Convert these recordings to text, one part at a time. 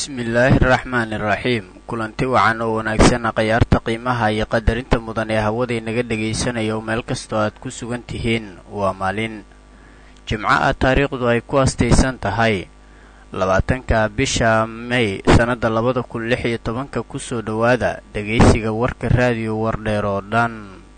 bismillaahi araxmaani iraxiim kulanti wacan oo wanaagsan khayaarta qiimaha iyo qadarinta mudan ee hawaday naga dhegaysanaya oo meel kastoo aad ku sugan tihiin waa maalin jimco ah taariikhdu ay ku astaysan tahay labaatanka bisha may sannadda labada kun lix iyo tobanka kusoo dhowaada dhegaysiga warka raadiyo wardheer oo dhan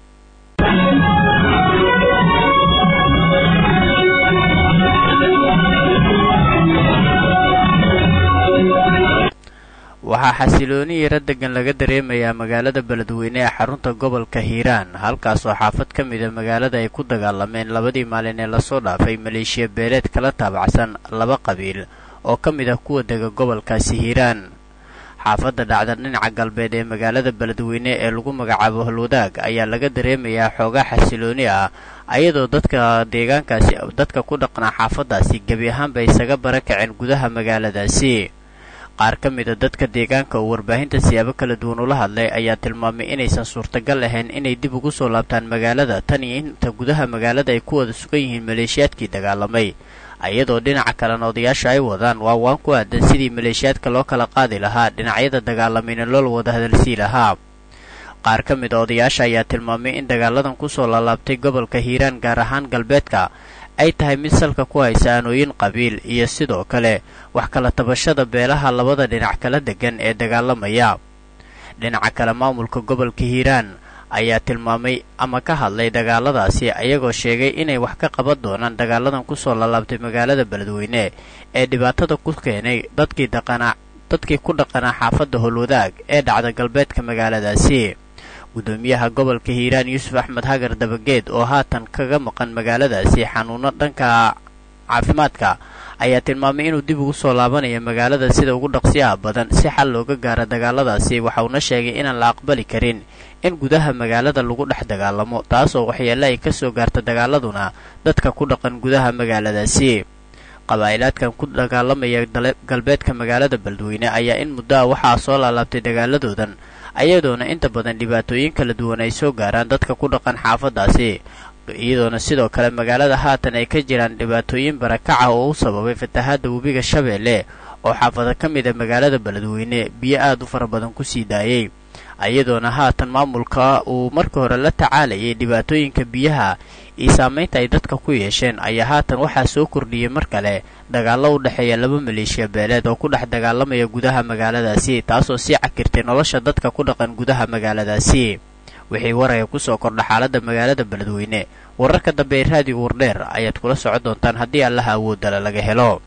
waxaa xasilooni yaro degan laga dareemayaa magaalada beledweyne ee xarunta gobolka hiiraan halkaasoo xaafad ka mida magaalada ay ku dagaalameen labadii maalin ee lasoo dhaafay maleeshiya beeleed kala taabacsan laba qabiil oo ka mid ah kuwa dega gobolkaasi hiiraan xaafadda dhacda dhinaca galbeed ee magaalada beledweyne ee lagu magacaabo holwadaag ayaa laga dareemayaa xoogaa xasilooni ah ayadoo dadka deegaankaasi dadka ku dhaqnaa xaafaddaasi gebi ahaanba isaga bara kaceen gudaha magaaladaasi qaar ka mida dadka deegaanka oo warbaahinta siyaabo kala duwan ula hadlay ayaa tilmaamay inaysan suurtagal ahayn inay dib ugu soo laabtaan magaalada tan iyo inta gudaha magaalada ay ku wada sugan yihiin maleeshiyaadkii dagaalamay iyadoo dhinaca kalena odayaasha ay wadaan waa waan ku aadan sidii maleeshiyaadka loo kala qaadi lahaa dhinacyada dagaalamayna loola wada hadalsii lahaa qaar ka mid a odayaasha ayaa tilmaamay in dagaaladan kusoo laalaabtay gobolka hiiraan gaar ahaan galbeedka ay tahay mid salka ku haysa aanooyin qabiil iyo sidoo kale wax kala tabashada beelaha labada dhinac kala degan ee dagaalamaya dhinaca kale maamulka gobolka hiiraan ayaa tilmaamay ama ka hadlay dagaaladaasi ayagoo sheegay inay wax ka qaban doonaan dagaaladan kusoo lalaabtay magaalada beledweyne ee dhibaatada ku keenay dadkii dhaqanaa dadkii ku dhaqanaa xaafadda holwadaag ee dhacda galbeedka magaaladaasi gudoomiyaha gobolka hiiraan yuusuf axmed hagar dabageed oo haatan kaga maqan magaaladaasi xanuuno dhanka caafimaadka ayaa tilmaamay inuu dib ugu soo laabanayo magaalada sida ugu dhaqsiyaha badan si xal looga gaaro dagaaladaasi waxauna sheegay inaan la aqbali karin in gudaha magaalada lagu dhex dagaalamo taasoo waxyeelle ay ka soo gaarta dagaaladuna dadka ku dhaqan gudaha magaaladaasi qabaa'ilaadkan ku dagaalamaya galbeedka magaalada beledweyne ayaa in muddo ah waxaa soo laalaabtay dagaaladoodan ayadoona inta badan dhibaatooyin kala duwan ay soo gaaraan dadka ku dhaqan xaafaddaasi iyadoona sidoo kale magaalada haatan ay ka jiraan dhibaatooyin barakaca oo u sababay fatahaadda webiga shabeelle oo xaafado ka mid a magaalada beledweyne biyo aad u fara badan ku sii daayey iyadoona haatan maamulka uu marka hore la tacaalayay dhibaatooyinka biyaha iyo saamaynta ay dadka ku yeesheen ayaa haatan waxaa soo kordhiyey mar kale dagaallo u dhexeeya laba maleeshiya beeleed oo ku dhex dagaalamaya gudaha magaaladaasi taasoo sii cakirtay nolosha dadka ku dhaqan gudaha magaaladaasi wixii waraya kusoo kordha xaaladda magaalada beledweyne wararka dambe ee raadiga wardheer ayaad kula socon doontaan haddii allaha awoodala laga helo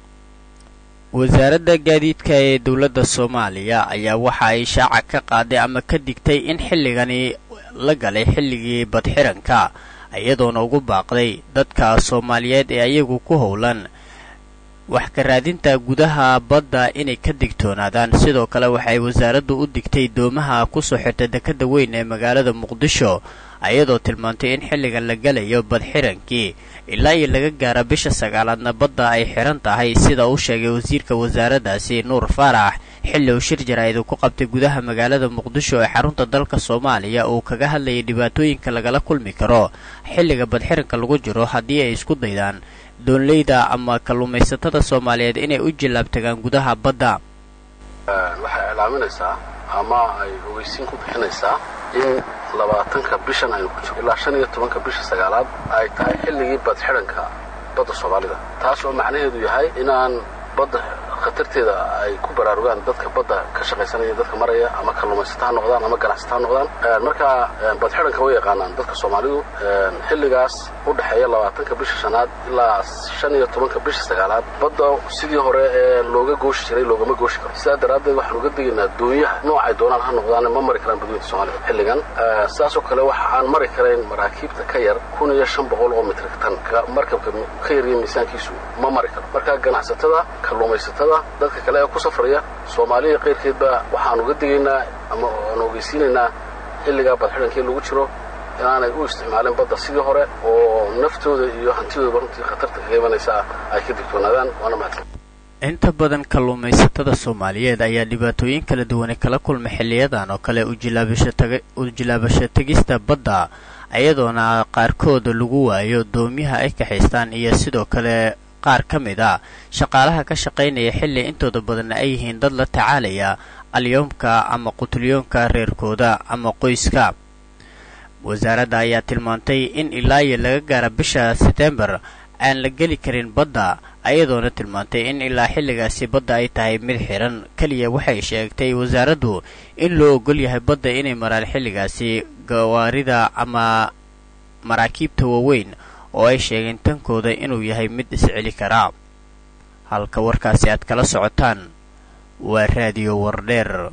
wasaaradda gaadiidka ee dowladda soomaaliya ayaa waxa ay shaaca ka qaaday ama ka digtay in xilligani la galay xilligii badxiranka iyadoona ugu baaqday dadka soomaaliyeed ee ayagu ku howlan wax ka raadinta gudaha badda inay ka digtoonaadaan sidoo kale waxay wasaaraddu u digtay doomaha kusoo xirta dekadda weyn ee magaalada muqdisho ayadoo tilmaantay in xilligan la gelayo badxirankii ilaa iyo laga gaara bisha sagaalaadna badda ay xiran tahay sida uu sheegay wasiirka wasaaraddaasi nuur faarax xilli uu shir jaraa'id uu ku qabtay gudaha magaalada muqdisho ee xarunta dalka soomaaliya uu kaga hadlayay dhibaatooyinka lagala kulmi karo xilliga badxiranka lagu jiro haddii ay isku daydaan doonleyda ama kalluumaysatada soomaaliyeed inay u jillaabtagaan gudaha badda waxay ilaaminaysaa ama ay ogeysiin ku bixinaysaa in labaatanka bishan aynu ku jiro ilaa shan iyo tobanka bisha sagaalaad ay tahay xilligii badxidhanka badda soomaalida taas oo macnaheedu yahay inaan badda khatarteeda ay ku baraarugaan dadka badda ka shaqaysanaya dadka maraya ama kalluumaysata ha noqdaan ama ganacsata ha noqdaan markaa badxidhanka way yaqaanaan dadka soomaalidu xilligaas u dhexeeya labaatanka bisha shanaad ilaa shan iyo tobanka bisha sagaalaad badda sidii hore ee looga gooshi jiray loogama gooshi karo sidaa daraaddeed waxaan uga digaynaa doonyaha noocay doonaan ha noqdaan ma mari karaan badweynta soomaalida xilligan sidaasoo kale waxa aan mari karayn maraakiibta ka yar kun iyo shan boqol oo mitrik tan markabka ka yarya miisaankiisu ma mari karo markaa ganacsatada kalluumaysatada dadka kale ee ku safraya soomaaliya qayrkeedba waxaan uga digaynaa ama aan ogeysiinaynaa xilligaa badxidhankii lagu jiro inaanay u isticmaalin badda sidii hore oo naftooda iyo hantidoodaba runtii khatarta kaga imanaysaa ay ka digtoonaadaan waana mahadsan inta badan kalluumaysatada soomaaliyeed ayaa dhibaatooyin kala duwane kala kulma xiliyadan oo kale ujilaabasho tegista badda iyadoona qaarkooda lagu waayo doomyaha ay kaxaystaan iyo sidoo kale qaar ka mid a shaqaalaha ka shaqaynaya xilli intooda badanna ay yihiin dad la tacaalaya alyoomka ama qutulyoonka reerkooda ama qoyska wasaaradda ayaa tilmaantay in ilaa iyo laga gaara bisha setembar aan la geli karin badda ayadoona tilmaantay in ilaa xilligaasi badda ay tahay mid xiran keliya waxay sheegtay wasaaraddu in loo ogol yahay badda inay maraan xilligaasi gawaarida ama maraakiibta waaweyn oo ay sheegeen tankooda inuu yahay mid isceli karaa halka warkaasi aad kala socotaan waa raadiyo wardheer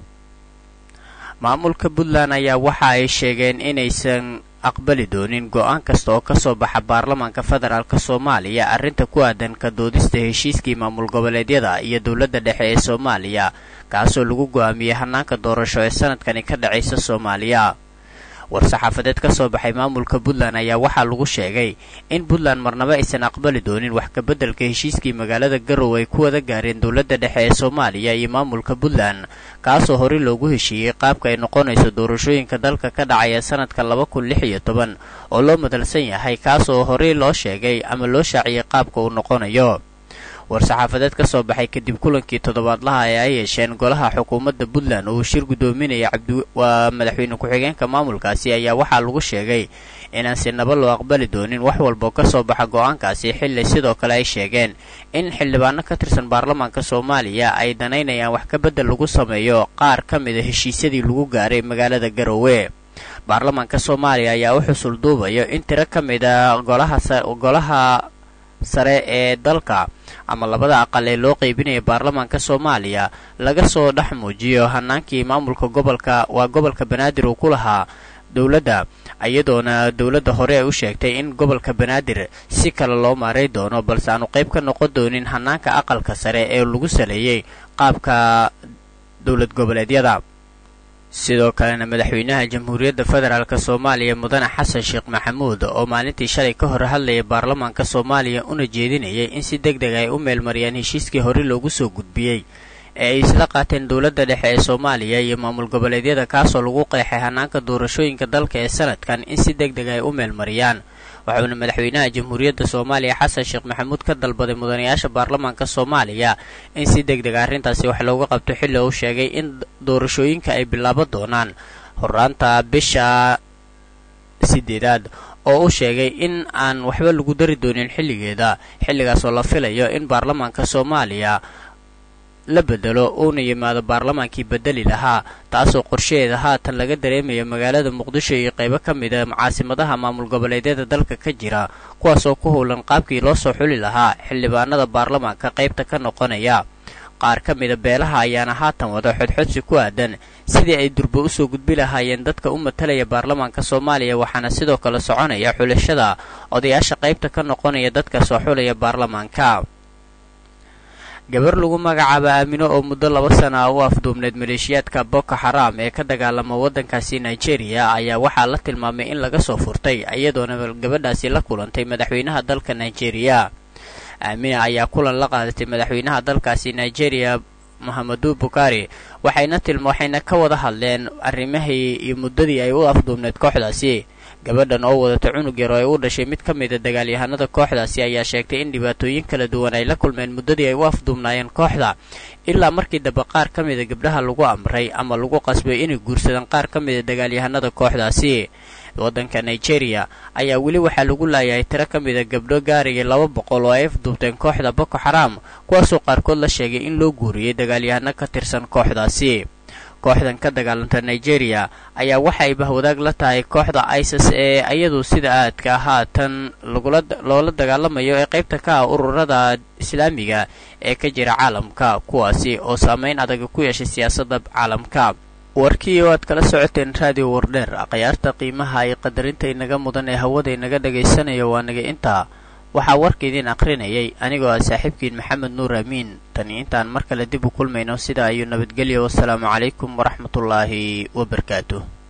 maamulka puntland ayaa waxa ay sheegeen inaysan aqbali doonin go-aan kasta oo ka soo baxa baarlamaanka federaalk soomaaliya arrinta ku aadan ka doodista heshiiskii maamul goboleedyada iyo dowladda dhexe ee soomaaliya kaasoo lagu go-aamiyey hanaanka doorasho ee sanadkani ka dhacaysa soomaaliya war-saxaafadeed ka soo baxay maamulka puntland ayaa waxaa lagu sheegay in puntland marnaba aysan aqbali doonin wax kabeddelka heshiiskii magaalada garow ay ku wada gaareen dowladda dhexe ee soomaaliya iyo maamulka puntland kaasoo horey loogu heshiiyey qaabka ay noqonayso doorashooyinka dalka ka dhacaya sanadka laba kun lix iyo toban oo loo madalsan yahay kaasoo horey loo sheegay ama loo shaaciyey qaabka uu noqonayo war-saxaafadeed ka soo baxay kadib kulankii toddobaadlaha ee ay yeesheen golaha xukuumadda puntland oo uu shir guddoominaya waa madaxweyne ku-xigeenka maamulkaasi ayaa waxaa lagu sheegay inaan si naba loo aqbali doonin wax walba ka soo baxa go-aankaasi xilli sidoo kale ay sheegeen in xildhibaano ka tirsan baarlamaanka soomaaliya ay danaynayaan wax ka beddel lagu sameeyo qaar ka mida heshiisyadii lagu gaaray magaalada garowe baarlamaanka soomaaliya ayaa u xusul duubayo in tiro ka mida golaha sare ee dalka ama labada aqal ee loo qeybinaya baarlamaanka soomaaliya laga soo dhex muujiyo hanaankii maamulka gobolka waa gobolka banaadir uu ku lahaa dowladda iyadoona dowladda hore ay u sheegtay in gobolka banaadir si kale loo maaray doono balse aanu qayb ka noqon doonin hanaanka aqalka sare ee lagu saleeyey qaabka dowlad goboleedyada sidoo kalena madaxweynaha jamhuuriyadda federaalk soomaaliya mudane xasan sheekh maxamuud oo maalintii shalay ka hor hadlayay baarlamaanka soomaaliya una jeedinayay in si deg deg ay u meelmariyaan heshiiskii hore loogu soo gudbiyey ee ay isla qaateen dowladda dhexe ee soomaaliya iyo maamul goboleedyada kaasoo lagu qeexay hanaanka doorashooyinka dalka ee sanadkan in si deg deg ay u meelmariyaan waxauna madaxweynaha jamhuuriyadda soomaaliya xasan sheekh maxamuud ka dalbaday mudanayaasha baarlamaanka soomaaliya in si deg deg arrintaasi wax looga qabto xilli uu sheegay in doorashooyinka ay bilaaban doonaan horaanta bisha sideedaad oo uu sheegay in aan waxba lagu dari doonin xilligeeda xilligaas oo la filayo in baarlamaanka soomaaliya la bedelo uuna yimaado baarlamaankii bedeli lahaa taasoo qorshaheeda haatan laga dareemayo magaalada muqdisho iyo qaybo ka mida caasimadaha maamul goboleedyada dalka ka jira kuwaasoo ku howlan qaabkii loo soo xuli lahaa xildhibaanada baarlamaanka qaybta ka noqonaya qaar ka mida beelaha ayaana haatan wada xodxodsi ku aadan sidii ay durba usoo gudbi lahaayeen dadka u matalaya baarlamaanka soomaaliya waxaana sidoo kale soconaya xulashada odayaasha qaybta ka noqonaya dadka soo xulaya baarlamaanka gabar lagu magacaabo aamino oo muddo laba sana u afduubneyd maleeshiyaadka boko xaraam ee ka dagaalama waddankaasi nigeria ayaa waxaa la tilmaamay in laga soo furtay iyadoona gabadhaasi la kulantay madaxweynaha dalka nigeria aamina ayaa kulan la qaadatay madaxweynaha dalkaasi nigeria mohamadu bukari waxayna tilma waxayna ka wada hadleen arrimahii iyo muddadii ay u afduubneyd kooxdaasi gabadhan oo wadata cunug yar oo ay u dhashay mid ka mida dagaalyahanada kooxdaasi ayaa sheegtay in dhibaatooyin kala duwan ay la kulmeen muddadii ay u afduubnaayeen kooxda ilaa markii dambe qaar ka mida gabdhaha lagu amray ama lagu qasbay inay guursadaan qaar ka mida dagaalyahanada kooxdaasi waddanka nigeria ayaa weli waxaa lagu laayahay tiro ka mida gabdho gaaraya laba boqol oo ay afduubteen kooxda boko xaraam kuwaasoo qaarkood la sheegay in loo guuriyey dagaalyahano ka tirsan kooxdaasi kooxdan ka dagaalanta nigeria ayaa waxay bahwadaag la tahay kooxda isis ee iyadu sida aadka haatan loola dagaalamayo ee qaybta ka ah ururada islaamiga ee ka jira caalamka kuwaasi oo saameyn adag ku yeeshay siyaasadda caalamka warkii oo aad kala socoteen raadiyo wardheer akhyaarta qiimaha iyo qadarinta inaga mudan ee hawada inaga dhagaysanayo waa naga intaa waxaa warka idiin akhrinayay anigoo ah saaxiibkiin maxamed nuur amiin tani intaan mar kale dib u kulmayno sidaa ayuu nabadgelyo wasalaamu calaykum waraxmatullaahi wabarakaatuh